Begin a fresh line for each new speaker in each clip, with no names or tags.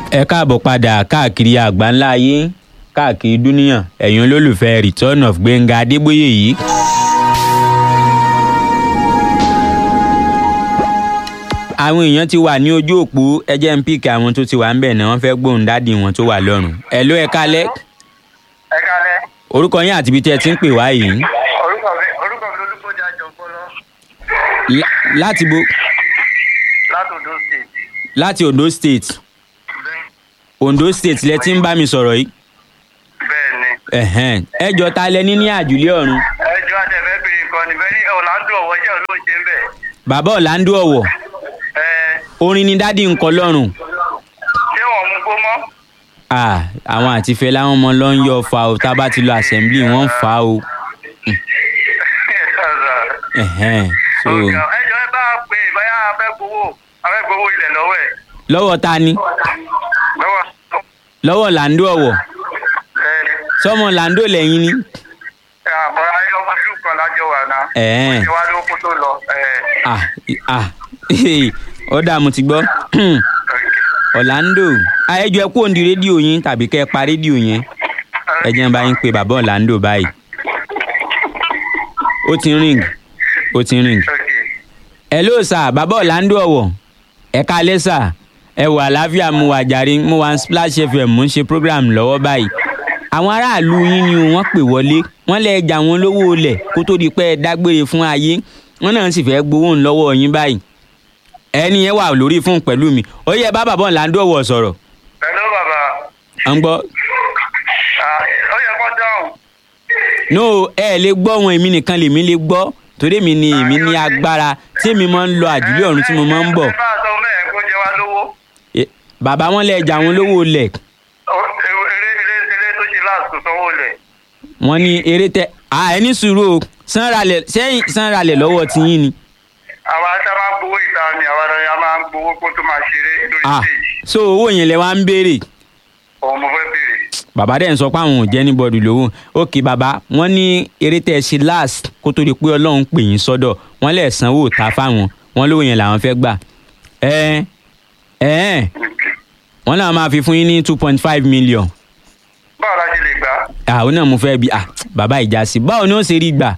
ẹ káàbọ̀ padà káàkiri àgbáńlá ayé káàkiri dúníyàn ẹ̀yin olólùfẹ́ return of gbẹ̀ngà adébóyè yìí. àwọn èèyàn ti wà ní ojú òpó ẹjẹ́ ń píkì àwọn tó ti wà ń bẹ̀ náà wọ́n fẹ́ gbóhùn dádì wọn tó wà lọ́rùn. ẹ ló ẹ kálẹ́
ẹ kálẹ́
orúkọ yín àti ibi tí ẹ ti ń pè wá yìí
orúkọ mi orúkọ mi olùkọjá jọgbọlọ
Lá- láti bo
láti Ondo state
láti ondo state
bẹ́ẹ̀
ondo state lẹ ti ń bá mi sọ̀rọ̀ yìí
bẹ́ẹ̀ ni
ẹ̀hẹ́n. ẹ jọ ta lẹ ní ní àjùlé ọ̀run
ẹjọ́ àtẹ̀fẹ́ bèrè kan ní bẹ́ẹ̀ ni ọ̀làǹdó ọ̀wọ́ jẹ́ olóòjé ń bẹ̀
bàbá ọ̀làǹdó ọ̀wọ̀
ẹ
orin ni dádì ń kọ lọ́rùn
ṣé wọ́n mú gbó mọ́
Ah, àwọn àti Fẹlá wọn mọ lọ ń yọ fa o tá a bá ti lọ assembly wọn ń fa o ẹ̀hẹ́n. so
ẹjọ́ ẹ bá pè é báyà afẹ́ gbowó afẹ́ gbowó ilẹ̀ lọ́wọ́ ẹ̀
lọ́wọ́ ta ni
lọ́wọ́
lọ́wọ́ làǹdó ọ̀wọ̀
ẹ
sọmọ làǹdó lẹ́yìn ni
ẹ àbọ̀rọ̀ ayé ọmọ ṣùkú kan lájọ wà náà
Ẹ̀ẹ́.
ṣé wàá ló kó tó lọ ẹ
ah ah ó dà mo ti gbọ́ Orlando ah, ẹ jọ̀ọ́ ẹ kú òǹdí rédíò yín tàbí kẹ́ ẹ pa rédíò yẹn ẹ jẹ́ n bá yín pe bàbá Orlando báyìí ó ti ń ring ó ti ń ring hello sir bàbá Orlando ọ̀wọ̀ ẹ kálẹ́ sir ẹ wà àlàáfíà mo wà jàre mo wà ní Splash FM mo ń ṣe program lọ́wọ́ báyìí àwọn aráàlú yín ni wọ́n pè wọlé wọ́n lè jà wọ́n lówó olẹ̀ kó tó di pé ẹ dágbére fún ayé wọ́n náà sì fẹ́ gbowó ń lọ́wọ́ yín báyìí ẹni yẹn wà lórí fún pẹ̀lú mi ó yẹ bá bàbá Orlando ọ̀wọ̀ sọ̀rọ̀
hello bàbá
à ń gbọ́
Ah, ó yẹ kó dáhùn
no ẹ lè gbọ́ wọn èmi nìkan lèmi lè gbọ́ torí mi ni èmi ní agbára tí èmi máa ń lọ àjùlé ọ̀run tí mo máa ń bọ̀
ẹ bá a sọ mẹ́ẹ̀ kó jẹ wá lówó
Eh, bàbá wọn lè jà wọ́n lówó olẹ̀
Ó- eré eré eré tó ṣe láàsù sanwó lẹ̀
wọ́n ní eré tẹ à ẹni sùúrù o sanralẹ̀ sẹ́yìn sanralẹ̀ lọ́wọ́ ti yín ni
àwa tá a máa ń gbowó ìta ni àwa náà a máa ń gbowó kó tó máa ṣeré lórí
ah
stage
so owó yẹn lẹ wá ń béèrè
òun mo fẹ́ béèrè
bàbá dẹ̀ ń sọ pé àwọn ò jẹ́ anybody lówó òkè bàbá wọ́n ní eré tẹ́ ẹ ṣe last kó tó di pé ọlọ́run pè yín sọ́dọ̀ wọ́n lẹ̀ sanwó ta fáwọn wọ́n lówó yẹn làwọn fẹ́ gbà ẹ ẹ wọ́n làwọn máa fi fún yín ní two point five million
báwo la ṣe lè gbà á
àwọn náà mo fẹ́ bi ah bàbá ìjà sí báwo ni ó ṣe rí gbà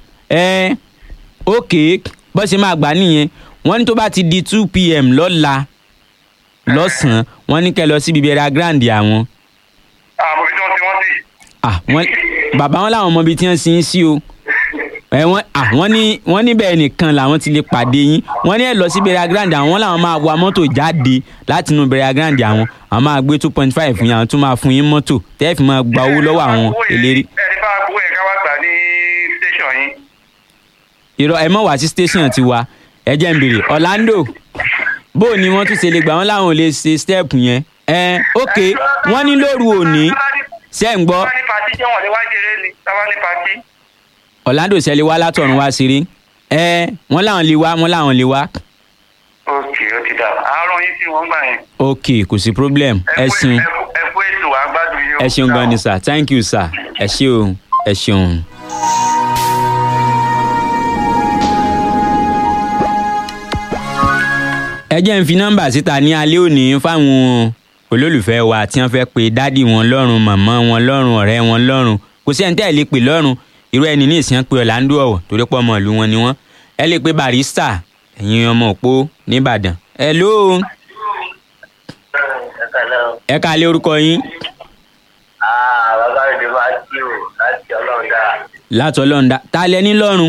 ẹ òkè bó ṣe máa gbà nìyẹn wọ́n ní tó bá ti di two pm lọ́la lọ́sàn-án wọ́n ní kẹ́ lọ síbi bẹ̀rẹ̀ grand àwọn
àmọ́ bí wọ́n ti wọ́n sì
ah wọ́n bàbá wọn làwọn mọ ibi tí wọ́n sin sí o ẹ wọ́n ah wọ́n ní wọ́n níbẹ̀ nìkan làwọn ti lè pàdé yín wọ́n ní ẹ lọ sí bẹ̀rẹ̀ grand àwọn làwọn máa wa mọ́tò jáde láti inú bẹ̀rẹ̀ grand àwọn àwọn máa gbé two point five fún yín àwọn tún máa fún yín mọ́tò tẹ́ẹ̀ fi máa gba owó lọ́wọ́ àwọn eléré
ẹni bá gbowó yẹn ká wá gbà ní station yín
irọ́ ẹ mọ̀ wá sí station tiwa ẹ jẹ́ ń bèrè Orlando bó o ní wọ́n tún ṣe lè gbà wọ́n láwọn ò lè ṣe step yẹn ẹ ok wọ́n ní lóru òní ṣe ń gbọ́
táwa ní pati jẹ́ wọ́n lè wá ṣeré ni táwa ní pati
Orlando ṣe lè wá látọ̀run wá ṣeré ẹ wọ́n láwọn lè wá wọ́n láwọn lè wá
ok ó ti dà àárọ̀ yín sí wọ́n gbà yẹn
ok kò sí problem ẹ
kú-
ṣeun
ẹ kú- ẹ kú ètò àgbàdo yìí o.
ẹ ṣeun gan ni sir thank you sir ẹ ṣé o ẹ ṣeun. ẹ jẹ́ ń fi nọ́mbà síta ní alẹ́ òní fáwọn olólùfẹ́ wa tí wọ́n fẹ́ pe dádì wọn lọ́rùn màmá wọn lọ́rùn ọ̀rẹ́ wọn lọ́rùn kò sí ẹni tẹ́ ẹ lè pè lọ́rùn irú ẹni ní ìsìn pé Orlando ọ̀wọ̀ torí pọ̀ ọmọ ìlú wọn ni wọ́n ẹ lè pe barista ẹ̀yin ọmọ òpó nìbàdàn hello
ẹ kàlẹ́ o.
ẹ kálẹ́ orúkọ yín
Ah, bàbá mi ti máa kí o láti ọlọ́run dára.
láti ọlọ́run ta lẹ ní lọ́rùn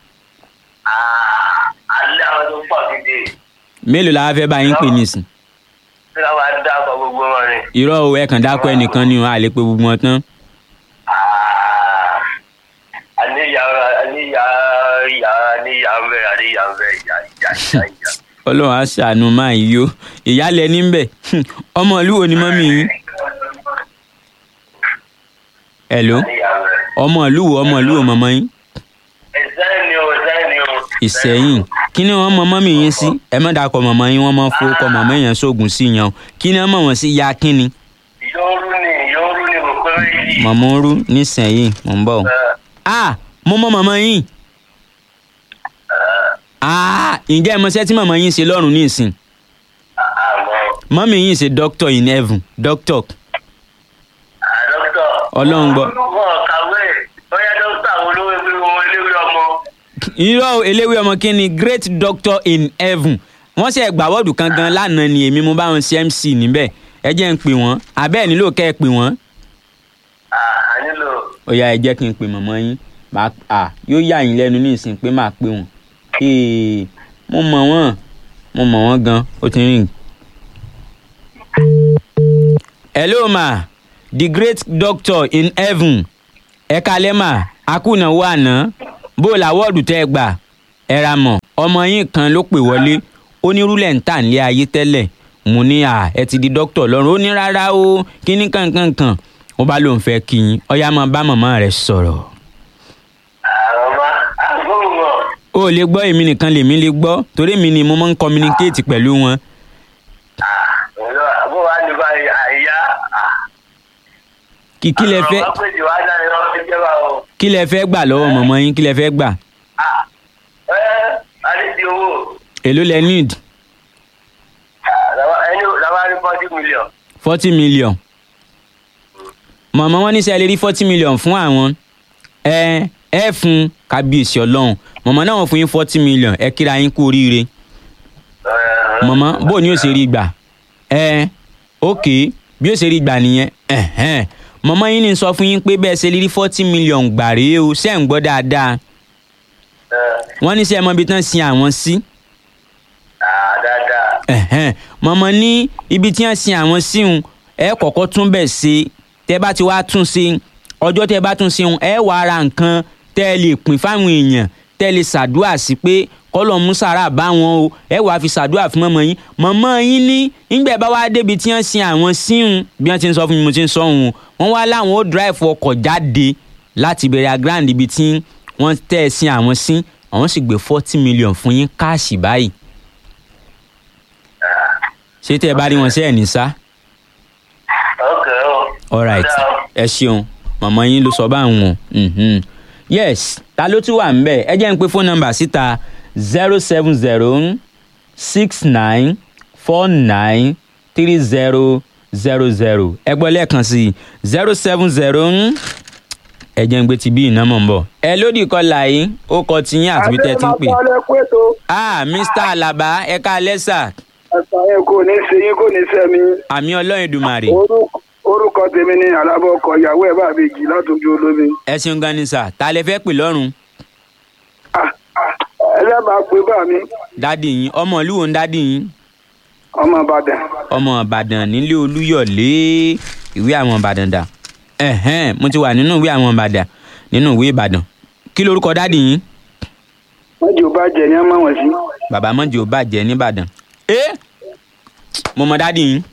Ah, alẹ́ àwọn tó pọ̀ gidi.
mélòó la wá fẹ́ bá yín pè nísìn
Bí wọ́n bá dákọ̀ gbogbo wọn ni.
irọ́ o ẹ kàn dákọ̀ ẹnìkan ni o a lè pe gbogbo wọn tán
Ah, àníyá àníyá ìyá àníyá ń bẹ̀ àníyá ń bẹ̀ ìyá ìyá ìyá ìyá.
ọlọ́run á ṣàánú máa yí o ìyálẹ̀ níbẹ̀ ọmọ ìlú wo ni mọ́mí yín hello
Àníyá ń bẹ̀.
ọmọ ìlú wo ọmọ ìlú wo mọ̀mọ́ yín
Ìsẹ́yìn ni o, ìsẹ́yìn ni o.
ìsẹ̀yìn kí ni wọ́n mọ mọ́mí yín sí ẹ má dàkọ̀ mọ̀mọ́ yín wọ́n mọ fowókọ mọ̀mọ́ yẹn sóògùn sí yan o kí ni wọ́n mọ̀ wọ́n sí ya kí ni
Yóòrú ni yóòrú ni mo pé méjì.
mọ̀mọ́ ń rú nísẹ̀yìn mò ń bọ̀ o. ah mo mọ mọ̀mọ́ yín ah ǹjẹ́ ẹ mọ iṣẹ́ tí mọ̀mọ́ yín ṣe lọ́rùn ní ìsìn
Àmọ́
mọ́mí yìí ṣe doctor in heaven doctor
Ah, dókítà.
Ọlọ́run gbọ́.
wọn kàwé bóyá dókítà wo ló wé pé wọn eléwé ọmọ.
irọ́ o, eléwé ọmọ kí ni great doctor in heaven wọ́n ṣe gbà wọ́ọ̀dù kan gan lánàá ni èmi mo bá wọn ṣe mc níbẹ̀ ẹ jẹ́ ń pè wọ́n abẹ́ẹ̀ nílò kẹ́ ẹ pè wọ́n
Ah, a nílò.
ó yá ẹ jẹ́ kí n pè mọ̀mọ́ yín màá à yóò yà yín lẹ́nu ní ìsìn pé màá pè wọ́n Ee, mo mọ̀ wọ́n mo mọ̀ wọ́n gan ó ti rìn. hello ma the great doctor in heaven ẹ kalẹ́ mà akúnàwó àná bó o làwọ́ọ̀dù tẹ́ ẹ gbà ẹ ra mọ̀ ọmọ yín kan ló pè wọlé ó ní rúlẹ̀ ń tà nílé ayé tẹ́lẹ̀ mo ní à ẹ ti di dókítà lọ́rùn ó ní rárá o kíní kankankan ó bá lóun fẹ́ kí yín ọyá máa bá màmá rẹ̀ sọ̀rọ̀
àwọn ọmọ àbúrò wọn.
ó lè gbọ́ èmi nìkan lèmi lè gbọ́ torí mi ni mo máa ń communicate pẹ̀lú wọn
Ọ̀dọ́ àbúrò wa ní báyìí àyà.
kí kí lẹ fẹ́
Àwọn ọmọ péjì wá náà ni wọ́n fi jẹ́ wa o.
kí lẹ fẹ́ gbà lọ́wọ́ mọ̀mọ́ yín kí lẹ fẹ́ gbà
Ah, ẹ́ àdídì owó.
èló lẹ need
Ah, làwa- ẹni làwa rí forty million.
forty million mọ̀mọ́ wọn ní sẹ́ lè rí forty million fún àwọn ẹ ẹ fún kábíyèsí ọlọ́run mọ̀mọ́ náà wọ́n fún yín forty million ẹ kíra yín kú oríire
Eh,
mọ̀mọ́ bó ni ó ṣe rí gbà ẹ ok bí ó ṣe rí gbà nìyẹn ẹ̀hẹ́n. mọ̀mọ́ yín ní sọ fún yín pé bẹ́ẹ̀ ṣe lè rí forty million gbà rèé o ṣẹ́ ń gbọ́ dáadáa
eh,
wọ́n ní sẹ́ ẹ mọ ibi tán sin àwọn sí
ah, dáadáa.
ẹ̀hẹ́n. mọ̀mọ́ ní ibi tí wọ́n sin àwọn síhun ẹ kọ́kọ́ tún bẹ̀ ṣe tẹ́ bá ti wá tún ṣe ọjọ́ tẹ́ bá tún ṣe hun ẹ wàá ra nǹkan tẹ́ ẹ lè pín fáwọn èèyàn tẹ́ ẹ lè ṣàdúrà sí pé kọ́lọ̀ musara bá wọn o ẹ wàá fi ṣàdúrà fún mọ́mọ́ yín mọ́mọ́ yín ní nígbà bá wá débi tí wọ́n sin àwọn síhun bí wọ́n ti ń sọ fún mi mo ti ń sọ òun wọ́n wá láwọn ó drive ọkọ̀ jáde láti bẹ̀rẹ̀ grand ibi tí wọ́n tẹ́ ẹ sin àwọn sí àwọn sì gbé forty million fún yín káàṣì báyìí ṣé tẹ́ ẹ bá rí wọn sẹ́ẹ̀ ní sá
ok o.
alright
Ó dáa o.
ẹ ṣeun màmá yín ló sọ báwọn mhm. yes ta ló tún wà ń bẹ̀ ẹ jẹ́ ń pe phone number síta zero seven zero six nine four nine three zero zero zero ẹ gbọ́ lẹ́ẹ̀kan sí zero seven zero ẹ jẹ́ ń gbé ti bí iná mọ̀ ń bọ̀ ẹ lódì kọlà yìí ó kọ tiyín àti bí tẹ́ ẹ ti ń pè ah mr alaba ẹ ká lẹ́sà
ẹ̀sà yẹn kò ní ṣe yín kò ní sẹ́mi
àmì ọlọ́run Èdùmàrè
Orúkọ- orúkọ tèmi ni alábọ̀ ọkọ̀ ìyàwó ẹ̀ bá mi jì látòjú olómi.
ẹ ṣeun gan ni sà ta lẹ fẹ́ pè lọ́rùn
Ah, ah, ẹlẹ́bàá pé bá mi
dádì yín ọmọ ìlú wo ń dádì yín
ọmọ ìbàdàn
ọmọ ìbàdàn nílé olúyọ̀lé ìwé àwọn ìbàdàn dà ẹ̀hẹ́n mo ti wà nínú ìwé àwọn ìbàdàn nínú ìwé ìbàdàn kí lorúkọ dádì yín
wọ́n jù bá jẹ ní ọmọ wọn sí.
bàbá mọ́jì ò bàjẹ́ nìbàdàn ẹ mo mọ dádì yín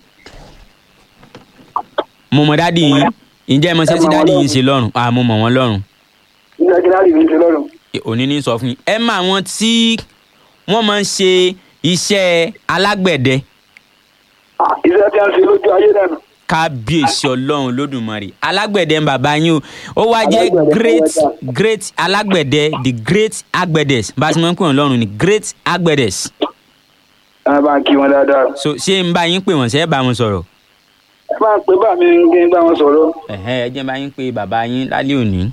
mo mọ dádì yín ǹjẹ́ ẹ mọ sẹ́sí dádì yín ṣe lọ́rùn ah mo mọ̀ wọ́n lọ́rùn
nígbà tí láti fi ń ṣe lọ́rùn.
òní ní sọ fún yín ẹ mọ àwọn tí wọ́n máa ń ṣe iṣẹ́ alágbẹ̀dẹ
Ah, iṣẹ́ tí a ń ṣe lójú ayé dànù.
kábíyèsí ọlọ́run lódùmarè alágbẹ̀dẹ ń bàbá yín o ó wá jẹ́
Alágbẹ̀dẹ
great
fọwọ́dà.
great alágbẹ̀dẹ the great agbẹ̀dẹs bá a ti máa ń pè wọ́n lọ́run ni great agbẹ̀dẹs
ẹ bá ń kí wọn dáadáa.
so ṣé ń bá yín pè wọ́n ṣe é bá wọn sọ̀rọ̀
ẹ bá ń pè bá mi kí n bá wọn sọ̀rọ̀.
ẹ̀hẹ́ ẹ jẹ́ bá yín pé bàbá yín lálẹ́ òní.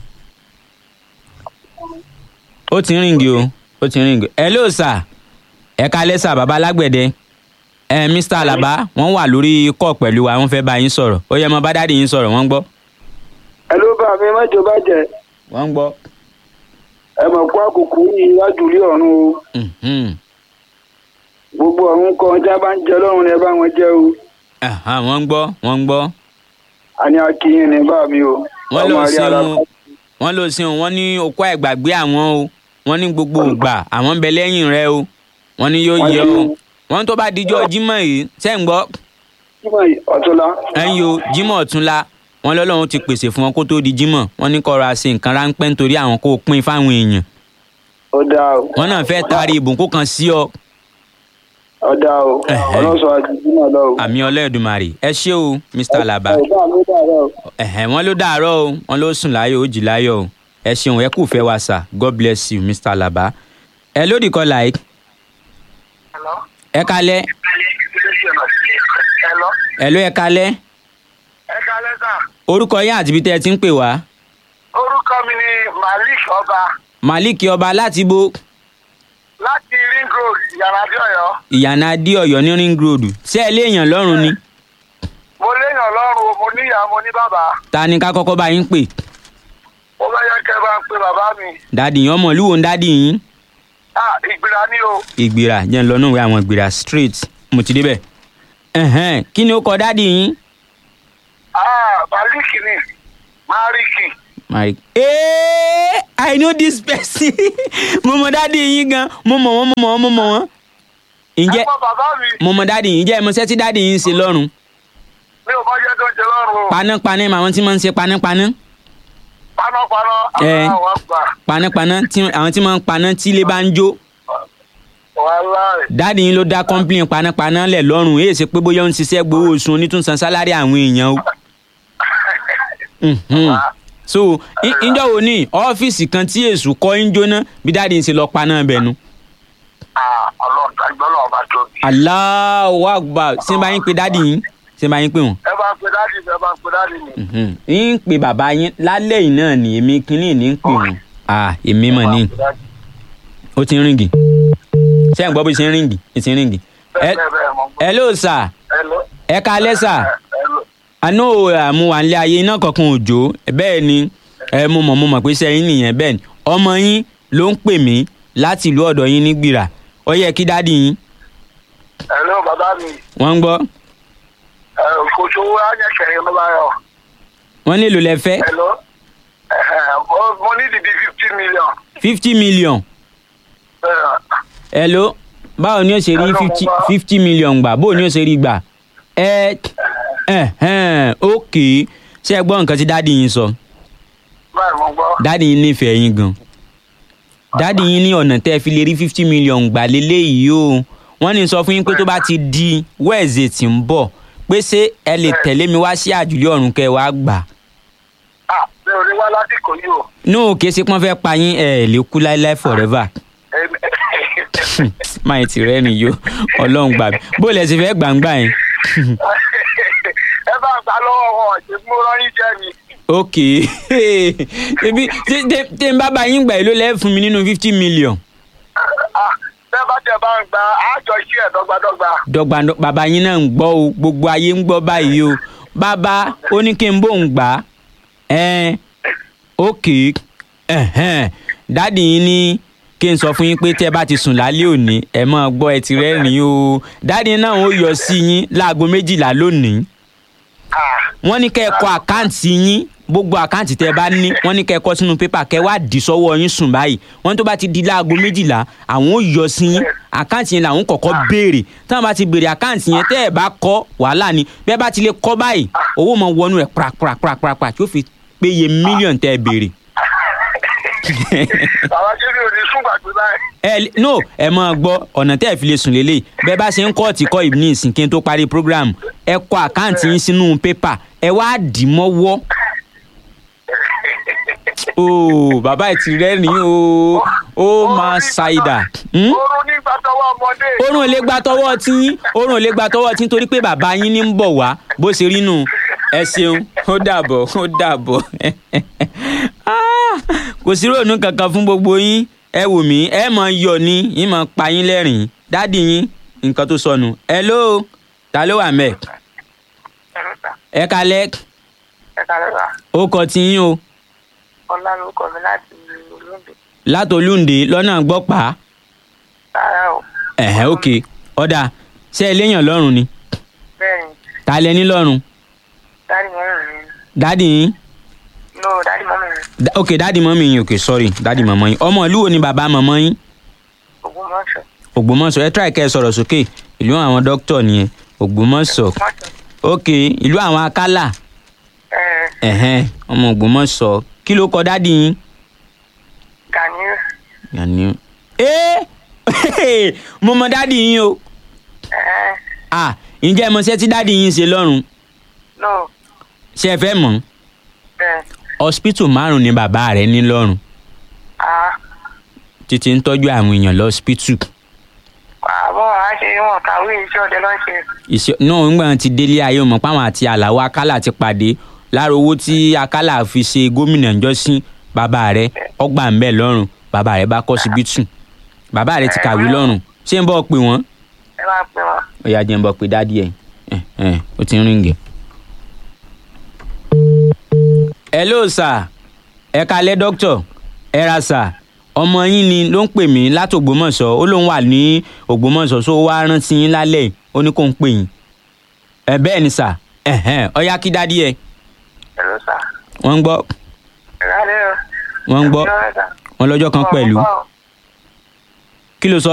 ó ti ń ríǹgì o ó ti ń ríǹgì ẹ ló sà ẹ kalẹ́ sà bàbá alágbẹ̀dẹ ẹ mr alaba wọ́n wà lórí kọ́ pẹ̀lú wa wọ́n fẹ́ bá yín sọ̀rọ̀ ó yẹ mọ bá dáàdì yín sọ̀rọ̀ wọ́n ń gbọ́
ẹ ló bá mi mọ́jọ bá jẹ
wọ́n ń gbọ́.
ẹ mọ̀ kó àkókò yìí wájú ilé ọ̀run o.
Mhm.
gbogbo ọ̀run kan tí a bá ń jẹ lọ́run ni ẹ bá wọn jẹ o.
Aha, wọ́n ń gbọ́ wọ́n ń gbọ́
àní akínyìn ní bá mi o.
wọ́n ló
Ọmọ rí ara-
ṣeun wọ́n ló ṣeun wọ́n ní okó àìgbàgbé àwọn o wọ́n ní gbogbo ògbà àwọn ń bẹ lẹ́yìn rẹ o wọ́n ní yóò yẹ o wọ́n tó bá dijọ́ jímọ̀ yìí ṣẹ́ ń gbọ́
Jímọ̀ yìí, ọ̀túnla.
ẹ̀yin o jímọ̀ ọ̀túnla wọ́n lọ́lọ́run ti pèsè fún wọn kó tó di jímọ̀ wọ́n ní kọ́ra ṣe nǹkan ráńpẹ́ nítorí àwọn kó o pín fáwọn èèyàn
ó dáa o.
wọ́n náà fẹ́ taari ìbùkún kan sí ọ
ó dáa o.
Ẹ̀hẹ́.
ọlọ́sọ àti jímọ̀ lọ o.
àmì ọlẹ́dùnmarè ẹ ṣé o mr alaba
ẹ bá mi dáadáa o.
ẹ̀hẹ̀ wọ́n ló dàárọ̀ o wọ́n ló sùn láyọ̀ ó jí láyọ̀ o ẹ ṣeun ẹ kú fẹ́ wa sà god bless you mr alaba ẹ lódì kọ́ like
Hello?
ẹ kalẹ́
ẹ
Hello.
ẹ̀ló ẹ kalẹ́
ẹ kalẹ́ sà.
orúkọ yín àti ibi tẹ́ ẹ ti ń pè wá
orúkọ mi ni malik ọba
malik ọba láti bo
láti ring road ìyànàdí ọ̀yọ́.
ìyànà adé ọ̀yọ́ ní ring road ṣé ẹ léèyàn lọ́rùn ni
mo léèyàn lọ́rùn o mo níyà mo ní bàbá.
ta ni ká kọ́kọ́ bá yín pè
mo fẹ́ yẹ kẹ́ ẹ bá ń pe bàbá mi.
dádì yín ọmọ ìlú wo ń dádì yín
ah ìgbìrà ni o.
ìgbìrà jẹ́ ń lọ náà wẹ́ àwọn ìgbìrà straight mo ti débẹ̀ ẹ̀hẹ́n kí ni ó kọ dádì yín
ah malik ni mariki.
Mike. Hey, I know this person. mo mọ dáàdi yín gan. Mo mọ̀ wọ́n, mo mọ̀ wọ́n, mo mọ̀ wọ́n. Ǹjẹ́
ẹ mọ bàbá mi.
mo mọ dáàdi yín? Ǹjẹ́ ẹ mọ iṣẹ́ tí dáàdi yín ń ṣe lọ́rùn?
mi ò mọ jẹ́ tó ń ṣe lọ́rùn o.
Panápaná mà àwọn tí máa ń ṣe panápaná.
panápaná
Eh.
àwọn àgbà.
Panápaná tí àwọn tí máa ń paná tí ilé bá ń jó.
wàhálà rẹ̀.
Dáàdi yín ló dá kọ́ńpìlìn panápaná lẹ̀ lọ́rùn. Èyí ṣe pé bóyá ó ń ṣiṣẹ́ gbowó oṣù onítúnsan sálárì àwọn èèyàn o. Mhm. So í- ìjọ wo ni ọ́fíìsì kan tí èṣù kọ́ ń jóná bí dáàdi yín ṣe lọ paná bẹ̀ nu.
ah ọlọ́run tàgbọ́ lọ́wọ́ bá tóbi.
Allahu Akbar ṣé n bá yín pe dáàdi yín ṣé n bá yín pè wọ́n.
ẹ bá ń pe dáàdì mi ẹ bá ń pe dáàdì mi.
Mhm. ń pe bàbá yín lálẹ́ yìí náà ni èmi kínní ní ń pè wọ́n. à èmi mọ̀ ní ó ti ń ríngì ṣé ẹ̀ ń gbọ́ bó ṣe ń ríngì ó ti ń ríngì.
bẹ́ẹ̀ bẹ́ẹ̀ bẹ́ẹ̀ mọ̀ gbọ́.
hello sir
Hello.
ẹ kalẹ́ sir
Hello.
àná àmú wà nílé ayé iná kankan òjò bẹ́ẹ̀ ni ẹ mo mọ̀ mo mọ̀ pé sẹ́yìn nìyẹn bẹ́ẹ̀ ni ọmọ yín ló ń pè mí láti ìlú ọ̀dọ̀ yín ní gbìrà ó yẹ kí dádì yín
Hello bàbá mi.
wọ́n ń gbọ́
ẹ kò sówó ányẹ̀kẹ̀yìn ló bá yọ.
wọ́n nílò lẹ fẹ́
Hello. Ẹ̀hẹ̀, mo- mo ní ìdí fifty million.
fifty million
Ẹ,
hello báwo ni ó ṣe rí
Hello,
fifty
mo gbọ́.
fifty million gbà báwo ni ó ṣe rí gbà ẹ ẹ ẹ ok ṣé ẹ gbọ́ nǹkan tí dádì yín sọ
Báyìí mo gbọ́.
dádì yín nífẹ̀ẹ́ yín gan dádì yín ní ọ̀nà tẹ́ ẹ fi lè rí fifty million gbà léléyìí o wọ́n ní sọ fún yín pé tó bá ti di wẹ́ẹ̀zẹ̀ tí ń bọ̀ pé ṣé ẹ lè tẹ̀lé mi wá sí àjùlé ọ̀run kẹ́ ẹ wá gbà
Ah, mi ò ní wá lásìkò yìí o.
no kì í ṣe pọ́n fẹ́ pa yín ẹ lè kú láéláé forever
Èmi-
máa ti rẹ́ nìyó ọlọ́run gbà mí bó lẹ ti fẹ́ gbàǹgbà yẹn
ẹ bá gbà lọ́wọ́ wọn ṣe mo rán yín jẹ́ mi.
ok ebi tí tí- tí n bá bá yín gbà yìí ló lẹ́ fún mi nínú fifty million
Ah, bẹ́ẹ̀ bá tẹ̀ bá ń gba àjọ iṣẹ́ ẹ̀ dọ́gbadọ́gba.
dọ́gba bàbá yín náà ń gbọ́ o gbogbo ayé ń gbọ́ báyìí o bàbá ó ní kí n bóun gbà á ẹn ok ẹhẹn dáàdì yín ní kí n sọ fún yín pé tẹ́ ẹ bá ti sùn lálẹ́ òní ẹ máa gbọ́ ẹ ti rẹ́rìn-ín o dáàdì yín náà ó yọ sí yín láago méjìlá lónìí
Ah,
wọ́n ní kẹ́ ẹ kọ àkáǹtì yín gbogbo àkáǹtì tẹ́ ẹ bá ní wọ́n ní kẹ́ ẹ kọ sínú pépà kẹ́ ẹ wá dì sọ́wọ́ yín sùn báyìí wọ́n ní tó bá ti di láago méjìlá àwọn ò yọ sí yín àkáǹtì yẹn làwọn kọ́kọ́ béèrè táwọn bá ti béèrè àkáǹtì yẹn tẹ́ ẹ bá kọ wàhálà ni bẹ́ẹ̀ bá ti lè kọ báyìí owó mọ wọnú ẹ̀ pàràpàràpàràpàrà tí ó fi péye mílíọ̀nù tẹ́ ẹ béèrè.
bàbá jẹ́mi ò ní sún gbàgbé báyìí.
ẹ lè- no ẹ máa gbọ́ ọ̀nà tẹ́ ẹ fi lè sùn lélẹ̀ bẹ́ẹ̀ bá ṣe ń kọ́ọ̀tì kọ́ ìbí ní ìsìn kí n tó parí program ẹ kọ àkáǹtì yín sínú pépà ẹ wá dì í mọ́wọ́ ooo bàbá ẹ ti rẹ́rìn o ó máa ṣàìdà
oorun nígbà tọwọ́ ọmọdé.
orun ò lè gba tọwọ́ tí orun ò lè gba tọwọ́ tí nítorí pé bàbá yín ní ń bọ̀ wá bó ṣe rí nù ẹ ṣeun ó dàbọ̀ ó dàbọ̀ Ah, kò sí ròònù kankan fún gbogbo yín ẹ wò mí ẹ mọ yọ ni yín mọ pa yín lẹ́rìn dádì yín nǹkan tó sọnù hello ta ló wà mẹ́ ẹ kalẹ́
ẹ kàlẹ́ bá
ó kọ ti yín o
ọlá lórúkọ mi láti olóńgbò
látolúndé lọ́nà gbọ́pàá
rárá o
ẹ̀hẹ́ òkè ọ̀dà ṣé ẹ léèyàn lọ́rùn ni
bẹ́ẹ̀ ni
ta lẹ ní lọ́rùn
dáàdì mọ́mì mi
dádì yín
no dáàdì mọ́mì mi
Da- ok dádì mọ́mí yín ok sorry dádì mọ́mọ́ yín ọmọ ìlú wo ni bàbá mọ́mọ́ yín
Ògbómọ̀ṣọ́
ògbómọ̀ṣọ́ ẹ try kẹ́ ẹ sọ̀rọ̀ sókè ìlú àwọn dókítà nìyẹn ògbómọ̀ṣọ́
Ògbómọ̀ṣọ́
ok ìlú àwọn akálà
ẹ
ẹ̀hẹ́n ọmọ ògbómọ̀ṣọ́ kí ló kọ dádì yín.
Ganiu
Gani ee mo mọ dádì yín o
ẹ
ah ǹjẹ́ ẹ mọ iṣẹ́ tí dádì yín ṣe lọ́rùn
no
ṣé ẹ fẹ́ mọ̀
bẹ́ẹ̀
hospital márùn ni bàbá rẹ̀ ní lọ́rùn
a
títí ń tọ́jú àwọn èèyàn lọ́spítù
àwọn wọn á ṣe wọn kàwé iṣẹ́ ọdẹ lọ́n ṣe.
ìṣe náà ńgbà tí délé ayé mọ̀ páwọn àti àlàó akálà ti pàdé lára owó tí akálà fi ṣe gómìnà ńjọ́sí bàbá rẹ̀ ọgbà ń bẹ̀ lọ́rùn bàbá rẹ̀ bá kọ́ síbítù bàbá rẹ̀ ti kàwé lọ́rùn ṣé ń bọ́ pè wọ́n
ẹ máa pè wọn.
ó yá jẹ́ ń bọ́ pé dádì ẹ̀ ẹ̀ ẹ̀ ó ti ń ríǹgì. hello sir ẹ kalẹ́ dókítà ẹ ra sir ọmọ yín ni ló ń pè mí láti ògbómọ̀ṣọ́ ó lóun wà ní ògbómọ̀ṣọ́ só wá rántí yín lálẹ́ yìí, ó ní kó ń pè yín ẹ bẹ́ẹ̀ ni sir ẹ̀hẹ́n ó yá kí dádì ẹ̀
ẹ ló sà.
wọ́n ń gbọ́
ẹ lálẹ́ o.
wọ́n ń gbọ́
Ẹ lọ́rẹ́ sà.
wọn lọ́jọ́ kan
Wọn
pẹ̀lú
gbọ́ o.
kí ló sọ.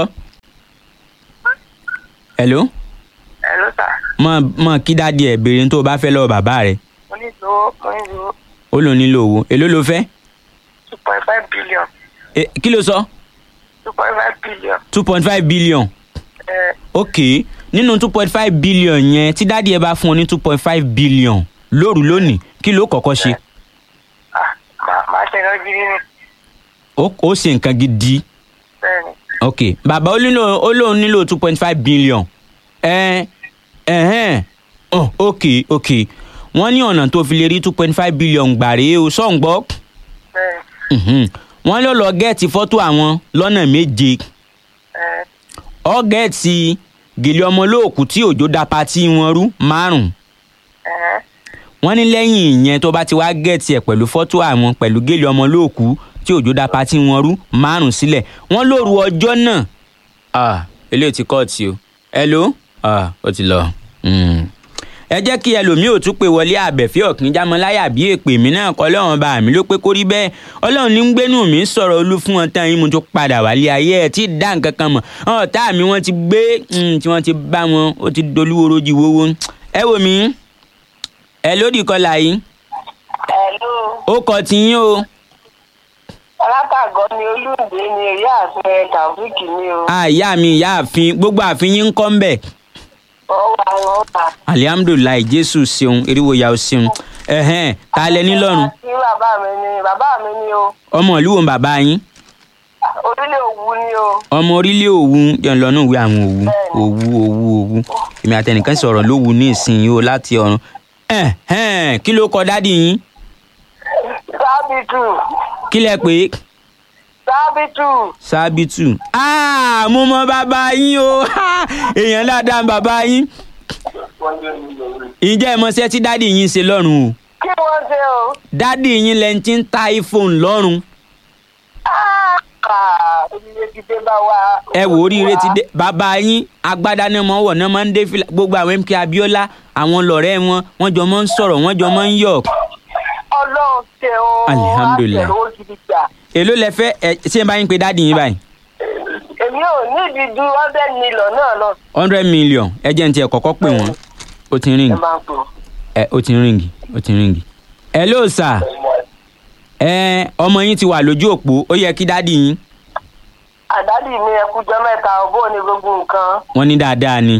hello
ẹ ló sà.
mọ mọ kí dádì ẹ̀ béèrè tó o bá fẹ́ lọ́wọ́ bàbá rẹ̀
mo ní ìlú mo ní ìlú
ó lò nílò owó èló ló fẹ́
two point five billion
Eh, kí ló sọ
two point five billion.
two point five billion
ẹ
ok nínú two point five billion yẹn tí dádì ẹ bá fún ọ ní two point five billion lóru lónìí kí ló kọ́kọ́ ṣe
ah màá màá ṣe lọ gidi ni.
ó ó ṣe nǹkan gidi
bẹ́ẹ̀ni
ok bàbá ó nílò ó lóun nílò two point five billion ẹ ẹhẹn oh, ok ok wọ́n ní ọ̀nà tó fi lè rí two point five billion gbà rèé o sọ̀ ń gbọ́
bẹ́ẹ̀ni
Mhm. wọ́n ló lọ gẹ́ẹ̀tì fọ́tò àwọn lọ́nà méje
ẹ
ọ gẹ́ẹ̀tì gèlè ọmọlóòkú tí òjò da patí wọn rú márùn
ẹ
wọ́n ní lẹ́yìn ìyẹn tó bá ti wá gẹ́ẹ̀tì ẹ̀ pẹ̀lú fọ́tò àwọn pẹ̀lú gèlè ọmọlóòkú tí òjò da patí wọn rú márùn sílẹ̀ wọ́n lóru ọjọ́ náà ah eléyìí ti kọ́ọ̀tì o hello ah ó ti lọ. Mm ẹ jẹ́ kí ẹlòmíì ò tún pé wọlé àbẹ̀fẹ́ ọ̀kínjámọ́láyà bí èpè mí náà kọ́ lọ́wọ́n bá mi ló pé kó rí bẹ́ẹ̀ ọlọ́run ní ń gbénú mi sọ̀rọ̀ olú fún wọn tán yín mo tún padà wálé ayé ẹ̀ tí ì dá nǹkan kan mọ̀ ọ̀tá mi wọ́n ti gbé mm, tí wọ́n ti bá wọn ó ti dolúworo jì wọ́wọ́ ẹ wò mí ẹ lódì kọlà yìí
Hello.
ó kọ tiyín o
Alátàgọ́ ni Olúǹde ni èyí àfin Tàfíìkì ni o.
àyà mi ìyá àfin gbogbo àfin yín ń kọ́ ń bẹ̀
Wọ́n wà wọ́n wà.
alihamudulilayi jésù ṣeun eriwo ya o ṣeun ẹ̀hẹ́n ta lẹ ní lọ́run
Àti bàbá mi ni bàbá mi ni o.
ọmọ ìlú wo ń bàbá yín
Orílẹ̀ Òwu ni o.
ọmọ orílẹ̀ òwu yẹn lọ́nà ìwé àwọn òwu òwu òwu òwu èmi àtẹnìkan sọ̀rọ̀ lówu ní ìsinyìí o láti ọ̀run ẹ̀hẹ́n kí ló kọ dádì yín
Sábìtù.
kí lẹ pé
Sábìtù.
sábìtù Ah, mo mọ bàbá yín o Ha! èèyàn dáadáa ń bàbá yín ǹjẹ́ ẹ mọṣẹ́ tí dádì yín ṣe lọ́rùn o
Kí wọ́n ṣe o?
dádì yín lẹ́ni tí ń ta iphone lọ́rùn
Ah, oríire ti dé bá wa.
ẹ wò oríire ti dé bàbá yín agbádá náà mọ wọ náà máa ń dé fìlà gbogbo àwọn mk abiola àwọn lọ̀rẹ́ wọn wọ́n jọ máa ń sọ̀rọ̀ wọ́n jọ máa ń yọ̀
Ọlọ́run ṣe o.
Alihamdulilayi.
Àtẹ̀wò gidi gbà.
èló lẹ fẹ́ ẹ ṣé n bá yín pe dádì yín báyìí
Èmi ò nídìí ju hundred million náà lọ.
hundred million ẹ jẹ́ n tiẹ̀ kọ́kọ́ pè wọ́n ó ti ń
Ẹ
ríǹgì
máa ń pè ó.
ẹ ó ti ń ríǹgì ó ti ń ríǹgì. hello sir ẹ ọmọ yín ti wà lójú òpó ó yẹ kí dádì yín
Àdádì mi ẹkújọ mẹ́ta ọ̀bọ̀ ni gbogbo nǹkan.
wọ́n ní dáadáa ni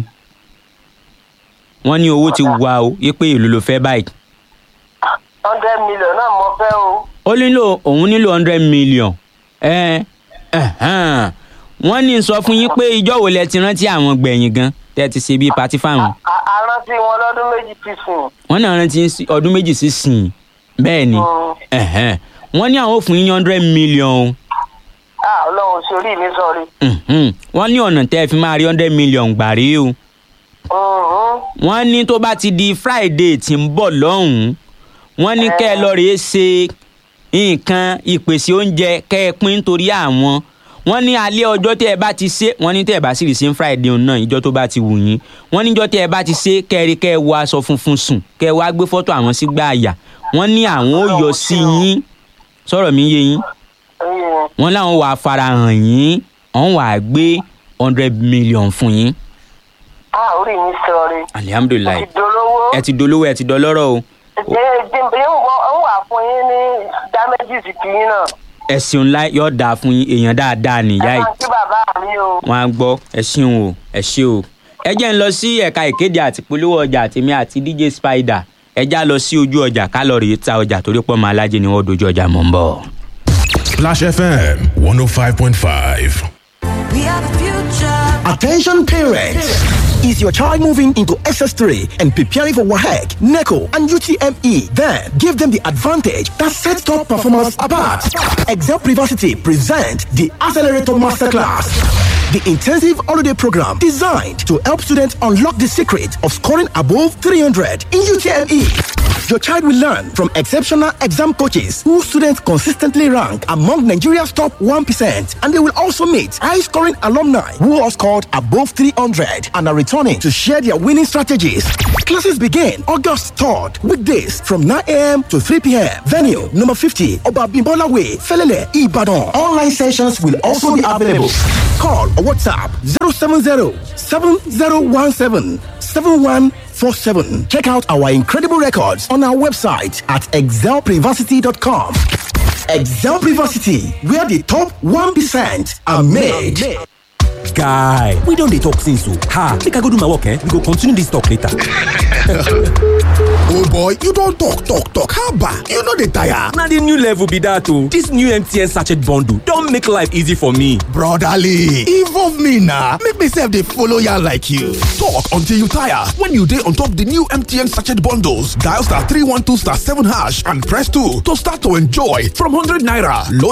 wọ́n ní owó ti wà o yé pé èlò ló fẹ́ báyìí
hundred million náà mo fẹ́ o.
ó nílò òun nílò hundred million ẹ ẹhàn wọ́n ní sọ fún yín pé ìjọ́ wo lẹ ti rántí àwọn gbẹ̀yìn gan tẹ́ ẹ ti ṣe bíi patí fáwọn
À- àrántí wọn lọ́dún méjì ti sùn.
wọ́n náà rántí sí ọdún méjì sísìn bẹ́ẹ̀ ni
Mm.
ẹ̀hẹ́n. wọ́n ní àwọn ò fún yín hundred million o
Ah, Ọlọ́run sórí mi sọ̀rí.
Mhm. wọ́n ní ọ̀nà tẹ́ ẹ fi máa rí hundred million gbà rí o
Mhm.
wọ́n ní tó bá ti di friday tí ń bọ̀ lọ́hùn-ún wọ́n ní kẹ́ ẹ lọ rèé ṣe nǹkan ìpèsè oúnjẹ kẹ́ ẹ pín nítorí àwọn wọ́n ní alẹ́ ọjọ́ tẹ́ ẹ bá ti ṣe wọ́n ní tẹ́ ẹ bá sì rí sí friday òun náà ìjọ́ tó bá ti wù yín wọ́n níjọ́ tẹ́ ẹ bá ti ṣe kẹ́ẹ̀rí kẹ́ ẹ wọ aṣọ funfun sùn kẹ́ ẹ wá gbé fọ́tò àwọn sígbà àyà wọ́n ní àwọn ò yọ sí yín sọ̀rọ̀ mi yé yín
Ẹyẹ.
wọ́n láwọn wàá farahàn yín wọ́n wàá gbé hundred million fún yín
Ah, orí mi sọ̀rí. Mo
alihamudulilayi
ti dolówó.
ẹ ti dolówó ẹ ti dọlọ́rọ̀ o
Jẹ́nbẹ̀ ń wà fún yín ní damages kìíní náà.
ẹ̀sìn ńlá yóò dáa fún yín èèyàn dáadáa nìyá
Ẹ
yìí
máa kí bàbá mi o.
wọn á gbọ́ ẹ ṣeun o ẹ ṣe o ẹ jẹ́ ń lọ sí ẹ̀ka ìkéde àti polówó ọjà tèmi àti dj spider ẹ já lọ sí ojú ọjà ká lọ rèé ta ọjà torí pọ́ máa lájẹ ni wọ́n dojú ọjà mọ̀ ń bọ̀.
Splash FM 105.5.
We are the future.
Attention parents! Is your child moving into SS3 and preparing for WAHEC, NECO, and UTME? Then give them the advantage that sets top performance apart. Excel Privacy present the Accelerator Masterclass. The intensive holiday program designed to help students unlock the secret of scoring above 300 in UTME. Your child will learn from exceptional exam coaches who students consistently rank among Nigeria's top 1%. And they will also meet high scoring alumni who have scored above 300 and are returning to share their winning strategies. Classes begin August 3rd, weekdays from 9 a.m. to 3 p.m. Venue number 50, Obabimbola Way, Felele, Ibadan. Online sessions will also be available. Call or WhatsApp 070 7017 7147. Check out our incredible records on our website at excelprivacity.com. Excel Privacity, where the top 1% are made.
guy we don dey talk since o ha make i go do my work eh we go continue this talk later.
oh boy you don talk talk talk haba you no dey tire.
na the new level be that o this new mtn sachet bundle don make life easy for me.
brotherly involve me na make me sef dey follow yarn like you. talk until you tire when you dey on top the new mtn sachet bundles dial star three one two star seven hash and press two to start to enjoy from hundred naira load